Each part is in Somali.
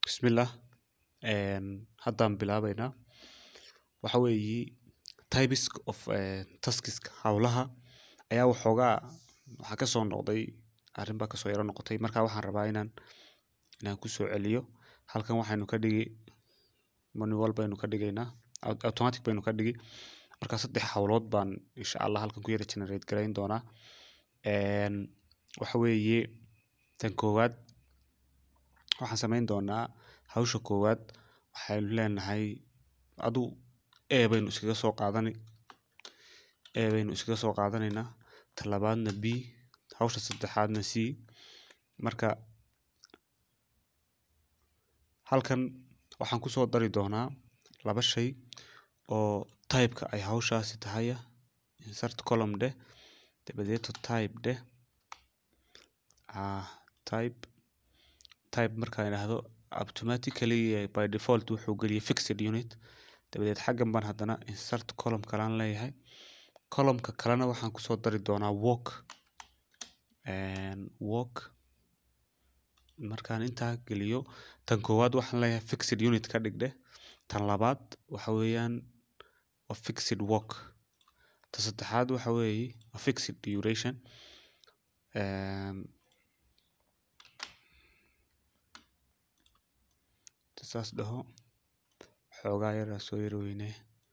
Bismillah hadan bilabeyna waxa weyi types of taskiska howlaha aya waxogaa waxa kaso noqday arin ba kaso yara noqotay marka waxan rabaa inan kusoceliyo halkan waxaynu kadhigi manual baynu kadigeyna automatic baynu kadhigi marka sedex howlod ban insha Allah halkan kuyara generate gareyn doona waxa weye tan kowad waxan sameyn doona howsha kowad waxaynu lenahay adu A baynu iskaga so qadani A baynu iskaga so qadaneyna tan labadna B howsha sedexadna C marka halkan waxan kuso dari doona laba shay oo taybka ay howshasi tahay insert column dheh dabadeeto type dheh type markan idhahdo automatically by default wuxuu galiye fixed unit dabadeed xagan ban hadana insert column kalan leyahay columnka kalena waxan kuso dari doona work markan inta galiyo tan kowad waxan leyahay fixed unit kadhig dheh tan labad waxa weyan waa fixed work tan sedexad waxa weye fixed duration intan sas dhaho xogaa yar an so yara weyneyo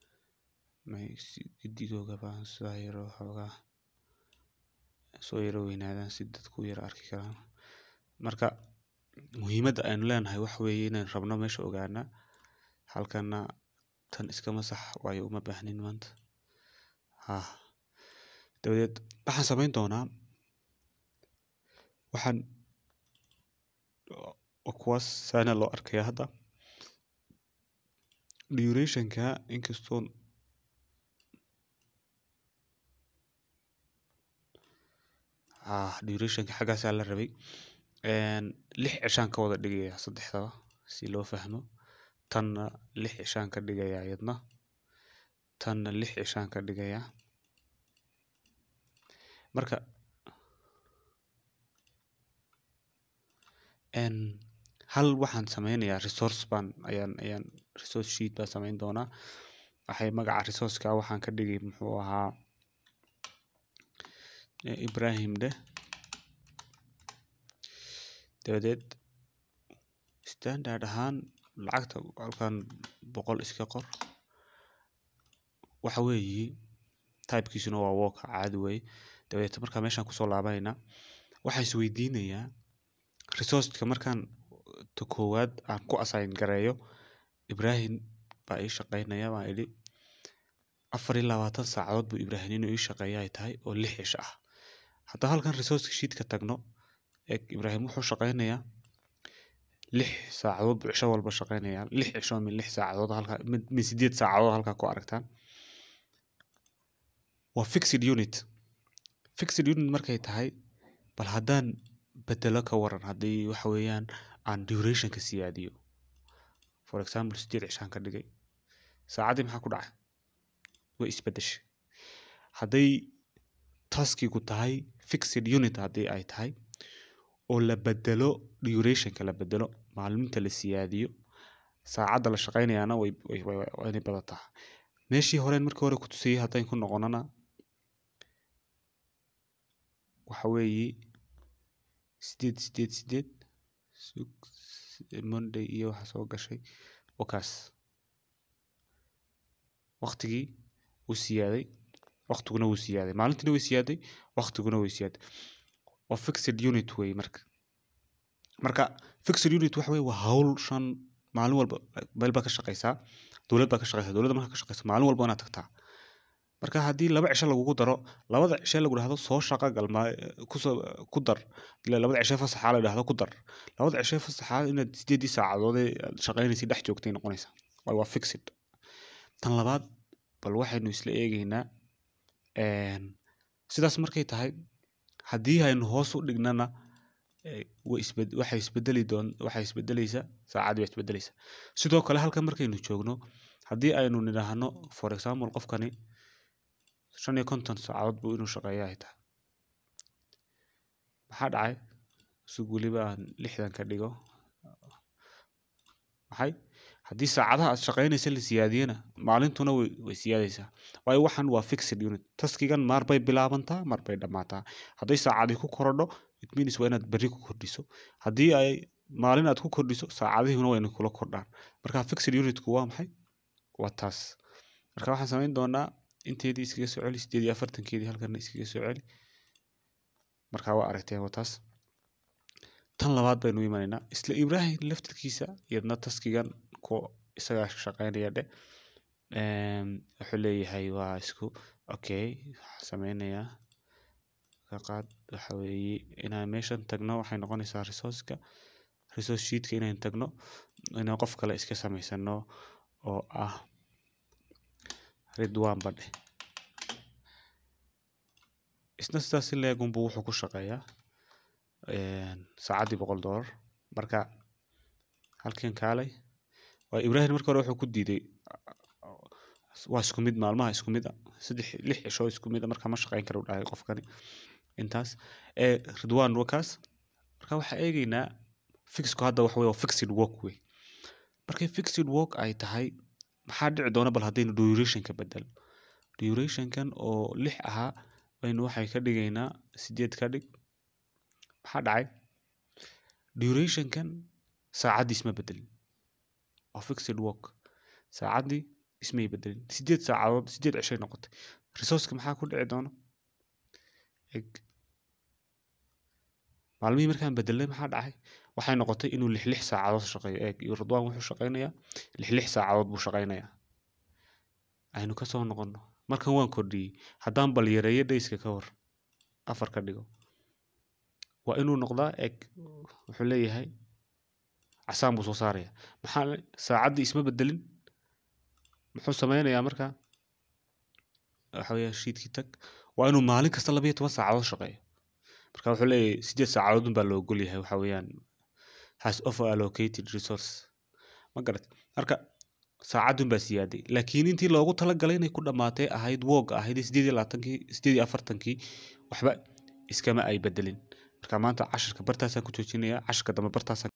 gidigod ban sidaa yar xogaa so yara weynaadan si dadka u yara arki karan marka muhimada aynu lenahay waxa weye inan rabno mesha ogaana halkana tan iska masax waayo uma bahnin manta dabadeed waxan sameyn doona waxan waa kuwaas sana loo arkaya hada durationka inkasto durationka xagas aya larabay lix cishaan kawada dhigaya sadexdaba si loo fahmo tanna lix cishaan kadhigaya iyadna tanna lix cishaan kadhigaya marka hal waxan sameynaya resource ban ayan resource sheet ban sameyn doona waxay magaca resourceka waxan kadhigi muxuu ahaa Ibrahim dheh dabadeed standard ahaan lacagta halkan boqol iska qor waxa weyi typekiisuna waa work caadi weye dabadeed marka meshan kuso labaneyna waxan is weydinaya resourceka markan ta kowad aan ku assign gareeyo Ibrahim baa ii shaqeynaya ban idhi afar iyo labatan saacadood bu Ibrahim inu ii shaqeeyo ay tahay oo lix cisho ah hadan halkan resource sheetka tagno eeg Ibrahim wuxuu shaqeynaya lix saacadood bu cisho walba shaqeynaya lix cisho min lix saacadood min sided saacadood halka ku aragtan waa fixed unit fixed unit markay tahay bal hadan bedelo kawaran hadii waxa weyan aan durationka siyaadiyo for example sided cishaan kadhigay saacadi maxa kudhacay way isbadashe haday taskigu tahay fixed unit hadii ay tahay oo la bedelo durationka la bedelo maalinta la siyaadiyo saacada la shaqeynayana way inay badata meshi horen marki hore kutusiye hadan ku noqonana waxa weyi sided sided sided monday iyo waxa soo gashay wakaas waqtigi wuu siyaaday waqtiguna wuu siyaaday maalintina way siyaaday waqtiguna way siyaaday waa fixed unit weye marka marka fixed unit waxa weye waa hawl shan maalin walba meel baa ka shaqeysaa dowlad baa ka shaqeysa dowladda markaa ka shaqeysa maalin walba waa inaad tagtaa marka hadii laba cisho lagugu daro labada cishe lagu dhahdo soo shaqa gal ku dar ila labada cishe fasaxa la dhahdo ku dar labada cishe fasaxa inaad sideedii saacadood ee shaqeynaysa dhex joogtay noqonaysa waayo waa fixed tan labaad bal waxaynu isla eegeynaa sidaas markay tahay hadii aynu hoos u dhignana waxay isbedeli doon waxay isbedeleysa saacadi baa isbedeleysa sidoo kale halkan markaynu joogno hadii aynu nidhaahno for example qofkani shan iyo konton saacadood bu inuu shaqeeyo ay tahay maxaa dhacay si weliba aan lixdan ka dhigo maxay haddii saacadaha aad shaqaynaysa la siyaadiyana maalintuna way, way siyaadaysaa waayo waxan waa fixed unit taskigan maar bay bilaabantaa maar bay dhammaataa hadday saacadii ku korodho it means waa inaad berri ku kordhiso haddii ay maalin aad ku kordhiso saacadihuna waa inay kula kordhaan marka fixed unitku waa maxay waa taas marka waxaan samayn doonaa inteedii iskaga soo celi sideed iyo afartankeedii halkana iskaga soo celi marka waa aragteen waa taas tan labaad baynu imanaynaa isla ibrahim laftirkiisa iyadna taskigan ku isagaa shaqaynaya dhe Em, wuxuu leeyahay waa isku okay waxaan sameynayaa ka qaad waxa weeye inaan meeshan tagno waxay noqonaysaa resourceka resource sheetka inaan tagno inaan qof kale iska samaysano oo ah ridwan badhe isna sidaas in leeg unbuu wuxuu ku shaqeeyaa een, saacaddii boqol dollar marka halkan kaalay waa ibrahim marka hore wuxuu ku diiday waa isku mid maalmaha isku mid a saddex lix cisho isku mid a marka ma shaqayn karo dhahay qofkani intaas ee ridwan wakaas marka waxaa eegaynaa fixku hadda waxa wey waa fixed work wey markay fixed work ay tahay maxaa dhici doona bal haddaynu durationka bedelo durationkan oo lix ahaa baynu waxay ka dhigaynaa sideed ka dhig maxaa dhacay durationkan saacaddii isma bedelin waa fixed work saacaddii ismay bedelin sideed saacadood sideed cishay noqotay resourceka maxaa ku dhici doona eg maalmihii markaan bedelnay maxaa dhacay waxay noqotay inuu lix lix saacadood shaqeeyo eeg iyo ridwan wuxuu shaqaynayaa lix lix saacadood buu shaqaynayaa aynu kasoo noqono markan waan kordhiyey haddaan bal yareeyo dayska ka war afar ka dhigo waa inuu noqdaa eg wuxuu leeyahay casaan buu soo saaraya maxaa le- saacaddii isma bedelin muxuu sameynayaa marka waxa weeye shiitkii tag waa inuu maalin kasta laba iyo toban saacadood shaqeeyo marka wuxuu leeyahay sideed saacadood unbaa la ogol yahay waxa weeyaan has over allocated resource ma garat marka saacadun baa siyaaday laakiin intii loogu talagalay inay ku dhammaatay ahayd woog ahayd sideed iyo labaatankii sideed iyo afartankii waxba iskama ay bedelin marka maanta cashirka bartaasaan ku joojinayaa cashirka dambe bartaasaan